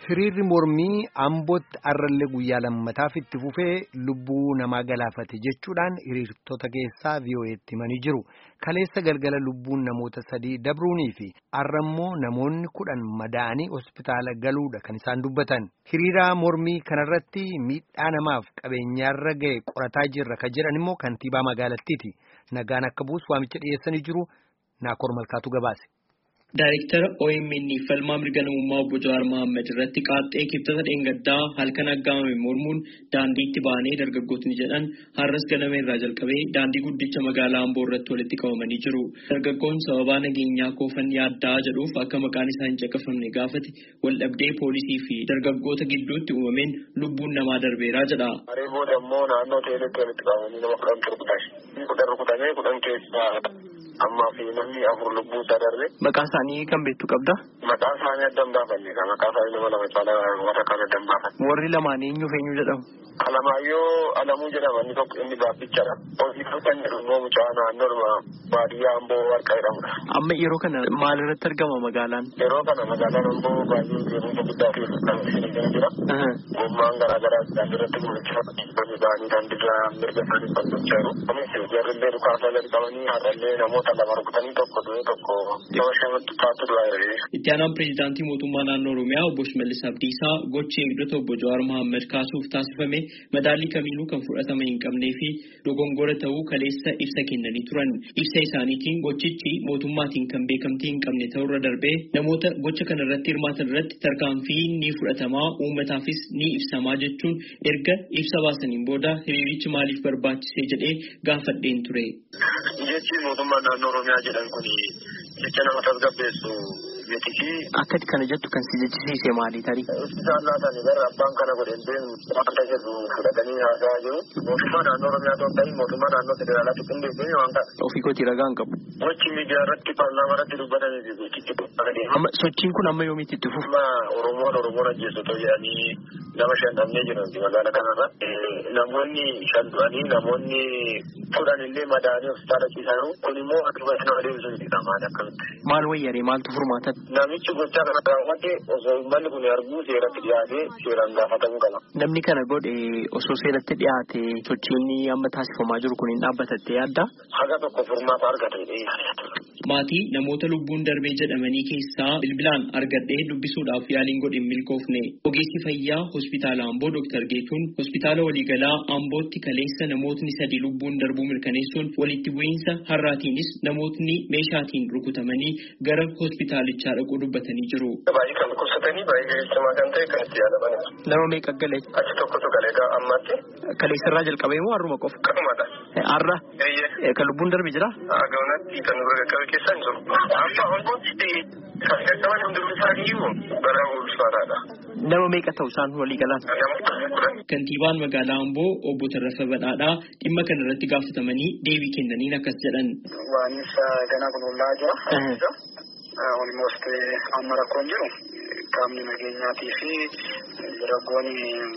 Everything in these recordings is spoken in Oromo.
Hiriirri mormii Ambootti arrallee guyyaa lammataaf itti fufee lubbuu namaa galaafate jechuudhaan hiriirtota keessaa VOA'tti himanii jiru. Kaleessa galgala lubbuun namoota sadii dabruunii fi arrammoo namoonni kudhan madaa'anii hospitaala galuudha kan isaan dubbatan. Hiriira mormii kanarratti miidhaa namaaf qabeenyaarra ga'e qorataa jirra kan jedhan immoo kantiibaa magaalattiiti. Nagaan akka buusu waamicha dhiyeessanii jiru Naakoor Malkaatu gabaase. Daayirektara OMN falmaa mirga namummaa obbo Jawaar Mohaammed irratti qaaxxee kibxata dheengaddaa halkan aggaamame mormuun daandiitti baanee dargaggootni jedhan har'as ganama irraa jalqabee daandii guddicha magaalaa Amboo irratti walitti qabamanii jiru. Dargaggoon sababaa nageenyaa koofan yaaddaa jedhuuf akka maqaan isaa hin caqafamne gaafate waldhabdee poolisii fi dargaggoota gidduutti uumameen lubbuun namaa darbeeraa jedha. Haree booda immoo naannoo teeletti walitti qabamanii nama kudhan turkutan. Kudhan rukutamee kudhan keessaa ammaa fi namni afur lubbuu isaa darbe. Maqaa isaanii kan beektu qabda? Maqaa isaanii adda hin baafanne maqaa isaanii nama lama caalaa warra kaan adda hin baafanne. Warri lamaan eenyu eenyu jedhamu? Alamaayyoo Alamuu jedhama inni tokko inni gaabbichadha. Hojii kan jedhu immoo mucaa naannoo baadiyyaa Amboo Warqaa jedhamudha. Amma yeroo kana maal irratti argama magaalaan? Yeroo kana magaalaan Amboo baay'ee beekumsa guddaa keessa kan isheen jira. Gommaan garaa garaa daandii irratti mul'achaa dhibbanni ba'anii daandiirra mirga isaanii falmachaa jiru. Kunis jarrillee dhukaasaa gadi qabanii haadhallee namoota lama rukutanii tokko du'ee tokko nama shamatti taatu du'aa jira. Itti aanaan pireezidaantii mootummaa naannoo Oromiyaa obbo Shimallis Abdiisaa gochi eegdota obbo Jawaar Mohaammed kaasuuf taasifame madaalli kamiinuu kan fudhatama hin qabnee fi dogongora ta'uu kaleessa ibsa kennanii turan. Ibsa isaaniitiin gochichi mootummaatiin kan beekamtii hin qabne ta'urra darbee namoota gocha kana irratti hirmaatan irratti tarkaanfii ni fudhatamaa uummataafis ni ibsamaa jechuun erga ibsa baasaniin booda hiriirichi maaliif barbaachise jedhee gaafadheen ture. Jechi mootummaa naannoo Oromiyaa jedhan kun jecha nama tasgabbeessu miti Akka kana jettu kan si jechisiise maali tarii? Isaan laatanii gara abbaan kana godheen deemu wanta jedhu fudhatanii haasa'aa jiru. Mootummaa naannoo Oromiyaa ta'uu ta'in mootummaa naannoo federaalaatti qindeessee waan ta'a. Ofii kootii ragaa hin qabu. Gochi miidiyaa irratti paarlaamaa irratti dubbatanii fi gochitti dubbatanii. Amma sochiin kun amma yoomiitti itti fufu? Amma Oromoon Oromoon ajjeessotoo jedhanii nama shan dhabnee jiran magaalaa kanarra. Namoonni shan du'anii namoonni kudhan illee madaa'anii hospitaala ciisaa jiru. Kun immoo akkuma nama deebisuu miti qamaan akkamitti. Maal wayyaree maaltu furmaata? Namichi gochaa kana raawwate osoo uummanni kun arguu seeratti dhiyaatee seeraan gaafatamuu qaba. Namni kana godhe osoo seeratti dhiyaate sochiin amma taasifamaa jiru kun hin dhaabbatatte yaadda? Haga tokko furmaata argate. Maatii namoota lubbuun darbee jedhamanii keessaa bilbilaan argadhee dubbisuudhaaf yaaliin godhe hin milkoofne. Ogeessi fayyaa hospitaala Amboo Dr. Geetuun hospitaala waliigalaa Ambootti kaleessa namootni sadi lubbuun darbuu mirkaneessuun walitti bu'iinsa har'aatiinis namootni meeshaatiin rukutamanii gara hospitaalichaa dhaquu dubbatanii jiru. Baay'ee kan dhukkubsatanii baay'ee jabeessamaa kan ta'e kan itti yaadamanidha. Nama meeqa galee? Achi tokkotu galee gaa ammaatti. Kaleessarraa jalqabee moo har'uma qofa? Qanumadha. Har'a? Eeyyee. Kan lubbuun darbe jira? Gaunatti kan bira qaqqabe keessa hin jiru. Amma Ambootti kan qaqqaban hundumti isaaniiyyuu bara ulfaataadha. Nama meeqa ta'u isaan walii galaan? Kantiibaan magaalaa Amboo obbo Tarrafa Badhaadhaa dhimma kana irratti gaafatamanii deebii kennaniin akkas jedhan. Waanis ganaa kun ollaa jira. Olmost amma rakkoon jiru qaamni nageenyaatii fi dargaggoonni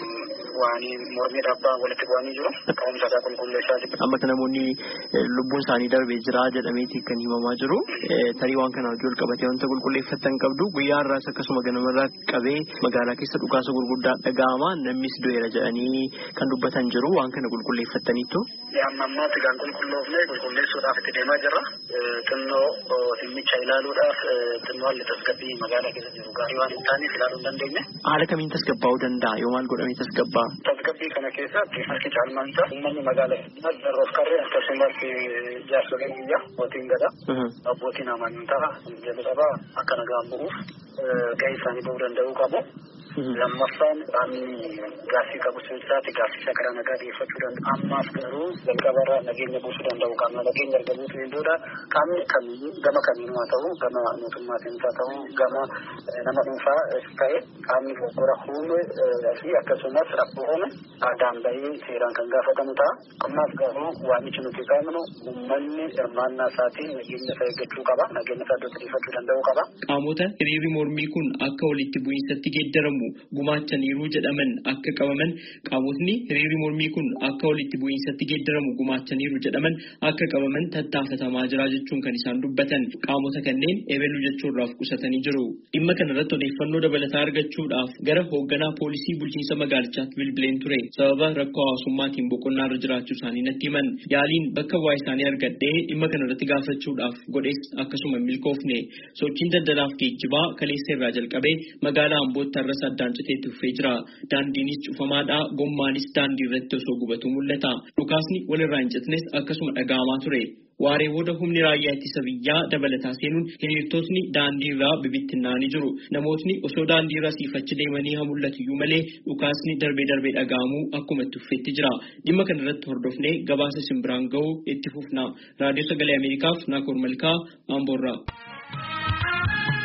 waan mormii dhabbaa walitti bu'anii jiru. Ka'umsa isaa qulqulleessaa jiru. Amma namoonni lubbuun isaanii darbee jira jedhameeti kan himamaa jiru. Tarii waan kana wajjin qabatee wanta qulqulleeffatan qabdu guyyaa har'aas akkasuma ganamarraa qabee magaalaa keessa dhukaasa gurguddaa dhaga'ama namnis du'eera jedhanii kan dubbatan jiru waan kana qulqulleeffataniitu. Amma ammaatti kan qulqulloofne qulqulleessuudhaaf itti deemaa jirra. Xinnoo dhimmicha ilaaluudhaaf xinnoo haalli tasgabbii magaalaa keessa jiru gaarii waan hin taaneef ilaaluu hin dandeenye. Haala kamiin tasgabbaa'uu danda'a yoo maal godhamee tasgabbaa'a? Tasgabbii kana keessatti harki caalmaan isaa uummanni magaalaa darroof karree akkasumas jaarsoleen biyyaa abbootiin gadaa abbootiin amantaa jalqabaa akka nagaan bu'uuf gahee isaanii bahuu danda'uu qabu. Lammaffaan qaamni gaaffii qabu sirriitti gaaffii isaa karaa nagaa dhiyeeffachuu danda'u. Ammaaf garuu jalqabarraa nageenya buusuu danda'u. Qaamni nageenya erga buusuu booda qaamni kamiyyuu gama kamiinuu haa ta'u gama mootummaatiin haa ta'u gama nama dhuunfaa ta'e qaamni dogoggora uume fi akkasumas rakkoo uume aadaan bahee seeraan kan gaafatamu ta'a. Ammaaf garuu waamichi nuti qabnu uummanni hirmaannaa isaatiin nageenya isaa eeggachuu qaba. Nageenya isaa iddootti dhiyeeffachuu danda'uu qaba. Qaamota hiriirri mormii kun akka walitti bu'iinsatti geeddaramu tilmaamamu gumaachaniiru jedhaman akka qabaman qaamotni hiriirri mormii kun akka walitti bu'iinsatti geeddaramu gumaachaniiru jedhaman akka qabaman tattaafatamaa jira jechuun kan isaan dubbatan qaamota kanneen ebeluu jechuurraaf qusatanii jiru. Dhimma kanarratti odeeffannoo dabalataa argachuudhaaf gara hoogganaa poolisii bulchiinsa magaalichaatti bilbileen ture sababa rakkoo hawaasummaatiin boqonnaa irra jiraachuu isaanii natti himan yaaliin bakka bu'aa isaanii argadhee dhimma kanarratti gaafachuudhaaf godhees akkasuma milkoofne sochiin daldalaaf geejjibaa kaleessa irraa jalqabee magaalaa ambootti har'as addaan citeetti fufee jira daandiinis cufamaadha gommaanis daandii irratti osoo gubatu mul'ata dhukaasni walirraa hin citnes akkasuma dhaga'amaa ture. Waaree booda humni raayyaa ittisa biyyaa dabalataa seenuun hiriirtotni daandii irraa bibittinnaa'anii jiru. Namootni osoo daandii irra siifachi deemanii haa mul'atuyyuu malee dhukaasni darbee darbee dhaga'amuu akkuma itti fufeetti jira. Dhimma kanarratti hordofnee gabaasa simbiraan ga'uu itti fufna. Raadiyoo Sagalee Ameerikaaf Naakoor Malkaa Amboorraa.